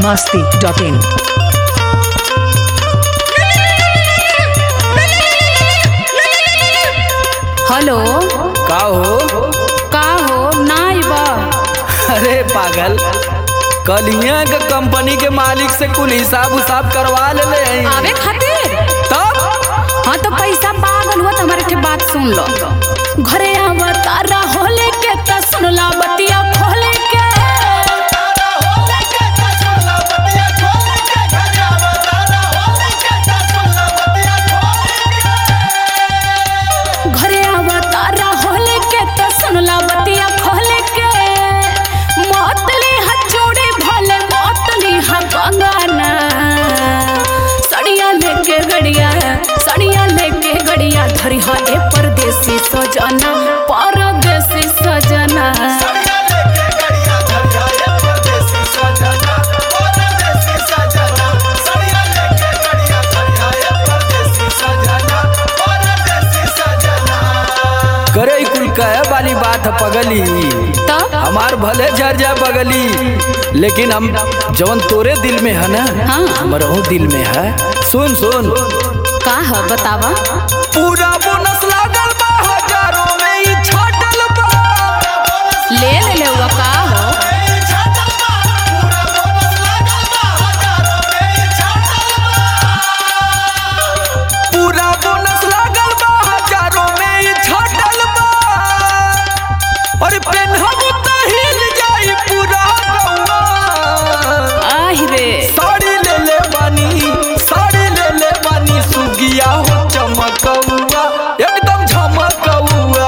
masti.in. Hello का हो का हो नाई बा अरे पागल कलिया के कंपनी के मालिक से कुल हिसाब उसाब करवा ले ले हैं। आवे खातिर तब हाँ तो पैसा पागल हुआ तो हमारे के बात सुन लो घरे आवा तारा होले के त सुनला बतिया खोले के घरे आवा तारा होले के त सुनला बतिया खोले के मोतली हचोड़े भले मोतली हा कंगना सड़िया लेके गड़िया सड़िया लेके गड़िया धरी हा ए परदेसी सजना परदेसी सजना करे ई कुल कहे वाली बात है पगली तब हमार भले झर जा बगली लेकिन हम जवन तोरे दिल में है ना हाँ। हमरहू दिल में है सुन सुन का है बतावा पूरा बोनस लागल बा हजारों में ई छाटल बा ले ले ले हुआ का हो पूरा बोनस लागल बा हजारों में ई छाटल बा और पेनहब त हिल जाई पूरा गौवा आहि रे साड़ी ले ले बानी साड़ी ले ले बानी सुगिया हो चमकौआ एकदम झमकौआ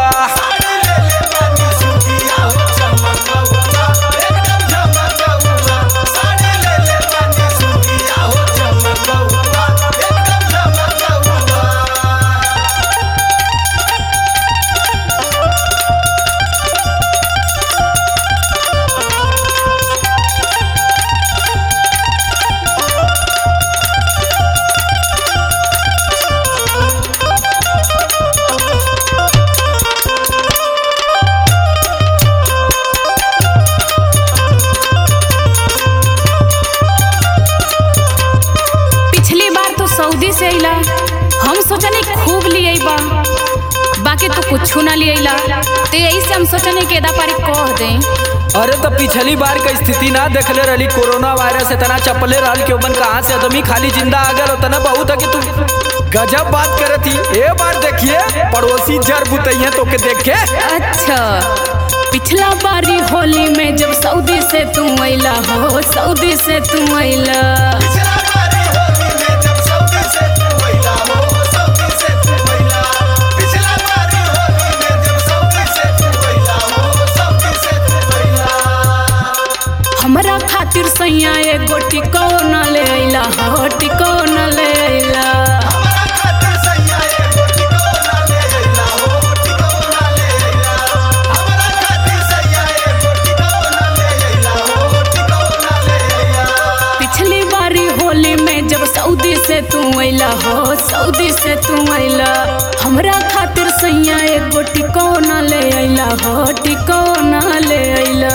पिछली बार तो सऊदी से अइला हम सोचनी खूब लिए बा बाकी तो कुछ ना लिए तो यही से हम सोचनी के एदा पारी कह दें अरे तो पिछली बार का स्थिति ना देखले रहली कोरोना वायरस इतना चपले रहल कि ओमन कहाँ से आदमी खाली जिंदा आ गल उतना बहुत है कि तू गजब बात करे थी ए बार देखिए पड़ोसी जर बुतैया तो के देख के अच्छा पिछला बारी होली में जब सऊदी से तू अइला हो सऊदी से तू अइला हमरा खातिर सैया एगो टिकोना ले अइला हो टिकोना ले अइला पिछली बारी होली में जब सऊदी से तू अइला हो सऊदी से तू अइला हमरा खातिर सैया एगो टिकोना ले अइला हो टिकोना ले अइला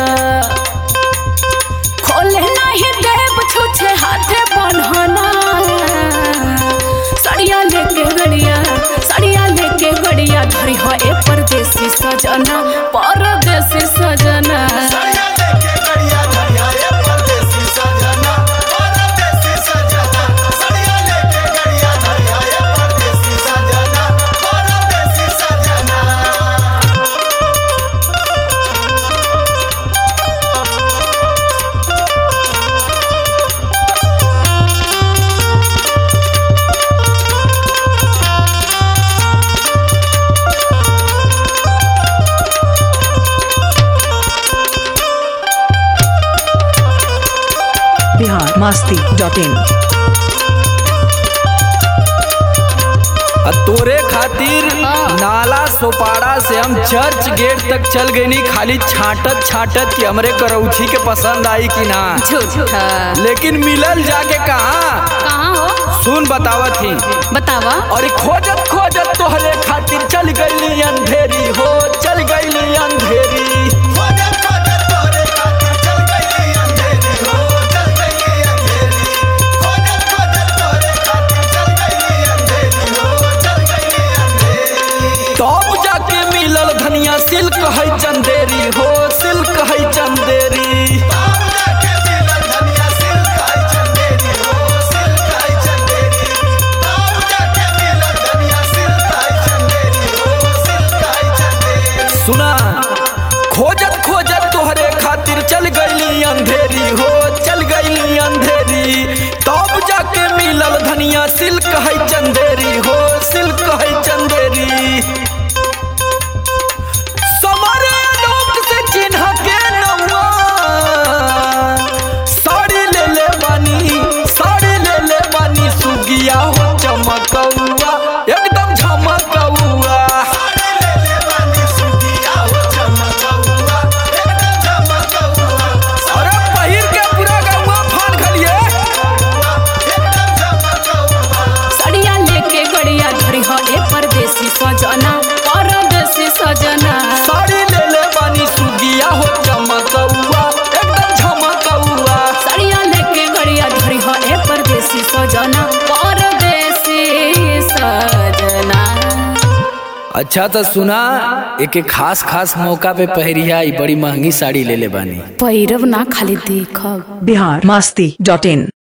खोले नहीं देव छुछे हाथे बन्हना सड़िया लेके गड़िया सड़िया लेके गड़िया धरी हो ए परदेसी सजना परदेसी सजना Bihar masti.in. आ तोरे खातिर नाला सोपाड़ा से हम चर्च गेट तक चल गए नी खाली छाटत छाटत कि हमरे करौछी के पसंद आई कि ना झूठा लेकिन मिलल जाके कहा कहाँ हो सुन बतावत ही बतावा और खोजत खोजत तोहरे खातिर चल गईली अंधेरी हो चल गईली अंधेरी खोजत खोजत तोरे खातिर चल गई अंधेरी हो चल गई तब जाके मिलल धनिया सिल्क है चंदेरी हो सिल्क है चंदेरी सुना खोजत खोजत तोहरे खातिर चल गईली अंधेरी हो चल गईली अंधेरी तब जाके मिलल धनिया सिल्क है चंदेरी हो सिल्क है चंदेरी समरे लोक से चिन्ह के नौआ साड़ी ले ले बानी साड़ी ले ले बानी सुगिया हो चमकौआ एकदम झमकौआ अरे पहिर के पूरा गौआ फान खलिए सड़िया लेके गड़िया धरी हो ए परदेसी सजना परदेसी सजना साड़ी ले ले बानी सुगिया हो चमकौआ एकदम झमकौआ सड़िया लेके गड़िया धरी हो ए परदेसी सजना परदेसी सजना अच्छा तो सुना एक एक खास खास मौका पे पहरिया ई बड़ी महंगी साड़ी ले ले बानी पैरव ना खाली देखब बिहार मस्ती डॉट इन